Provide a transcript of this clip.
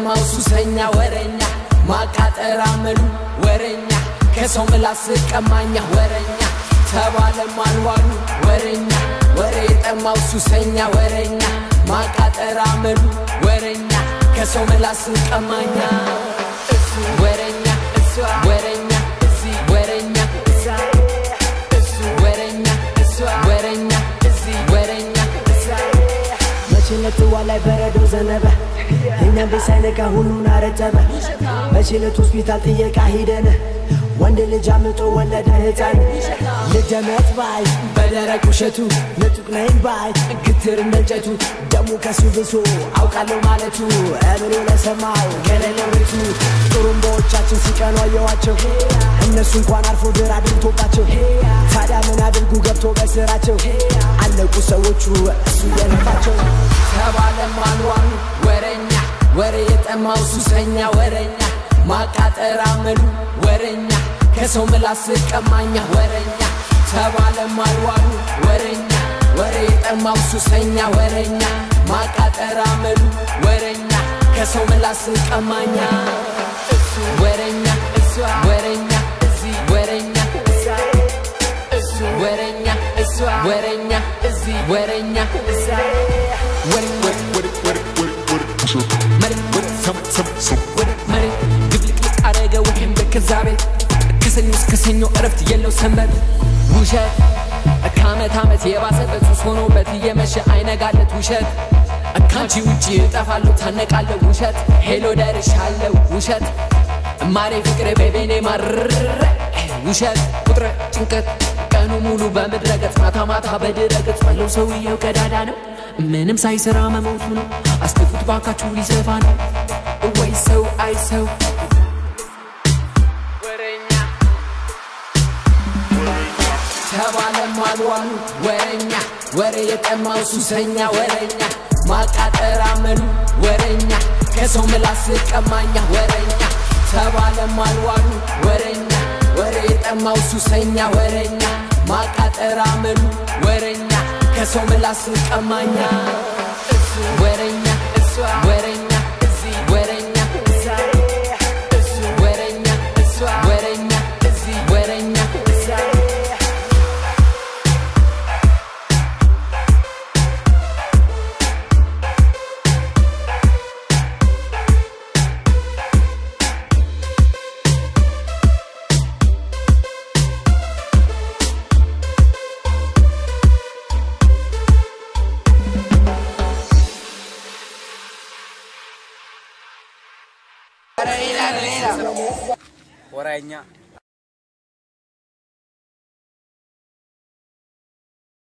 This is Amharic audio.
የጠማው ሱሰኛ ወረኛ ማቃጠር አመሉ ወረኛ ከሰው ምላስ ቀማኛ ወረኛ ተባለም አልዋሉ ወረኛ ወሬ የጠማው ሱሰኛ ወረኛ ማቃጠር አመሉ ወረኛ ከሰው ምላስ ቀማኛ እሱ ወረኛ እሷ ወረኛ እዚህ ወረኛ እዛ እሱ ወረኛ እሷ ወረኛ እዚህ ወረኛ እዛ መቼ ለጥዋ ላይ በረዶ ዘነበ እኛም ቤት ሳይነቃ ሁሉን አረጠበ መቼ ለት ሆስፒታል ጥየቃ ሂደን ወንድ ልጅ አምጦ ወለደ ህፃን ልደመት ባይ በደረቅ ውሸቱ ንጡቅ ነኝ ባይ ግትር እንደ እንጨቱ ደሙ ከሱ ብሶ አውቃለሁ ማለቱ እብሎ ለሰማው ገለለው ቤቱ ጥሩምባዎቻችን ሲቀኑ አየዋቸው እነሱ እንኳን አርፎ ድር አድርቶባቸው ታዲያ ምን አድርጉ ገብቶ በስራቸው አለቁ ሰዎቹ እሱ የነፋቸው ተባለም አልዋሉ ወረኛ ወሬ የጠማው ሱሰኛ ወረኛ ማቃጠር አመሉ ወረኛ ከሰው ምላስ ቀማኛ ወረኛ ተባለም አልዋሉ ወረኛ ወሬ የጠማው ሱሰኛ ወረኛ ማቃጠር አመሉ ወረኛ ከሰው ምላስ ቀማኛ እሱ ወረኛ እሷ ወረኛ እዚህ ወረኛ እዛ እሱ ወረኛ እሷ ወረኛ እዚህ ወረኛ እዛ ወሬ ወሬ ወሬ ወሬ ወሬ ወሬ መሬት ወሬ ሰው ሰው ሰው ወሬ መሬት ድብልቅልቅ አረገ ወይም በከዛ ቤት ከሰኞ እስከ ሰኞ እረፍት የለው ሰንበት ውሸት ከአመት አመት የባሰበት ሱስ ሆኖበት እየመሸ አይነጋለት ውሸት ካንቺ ውጭ እጠፋለሁ ታነቃለሁ ውሸት ሄሎ ደርሻለሁ ውሸት ማሬ ፍቅሬ ቤቤኔ ማርረ ውሸት ቁጥረ ጭንቀት ቀኑ ሙሉ በምድረ ገጽ ማታ ማታ በድረ ገጽ ባለው ሰውየው ቀዳዳ ነው ምንም ሳይሰራ መሞቱ ነው አስጥፉት ባካችሁ ሊሰፋ ነው ወይ ሰው አይ ሰው ተባለም አልዋሉ ወረኛ ወሬ የጠማው ሱሰኛ ወረኛ ማቃጠር አመሉ ወረኛ ከሰው ምላስ ቀማኛ ወረኛ ተባለም አልዋሉ ወረኛ ወሬ የጠማው ሱሰኛ ወረኛ ማቃጠር አመሉ ወረኛ ከሰው ምላስ ቀማኛ እሱ ወረኛ እሷ ወረኛ እዚህ ወረኛ እዛ እሱ ወረኛ እሷ ወረኛ እዚህ ወረኛ እዛ ወራኛ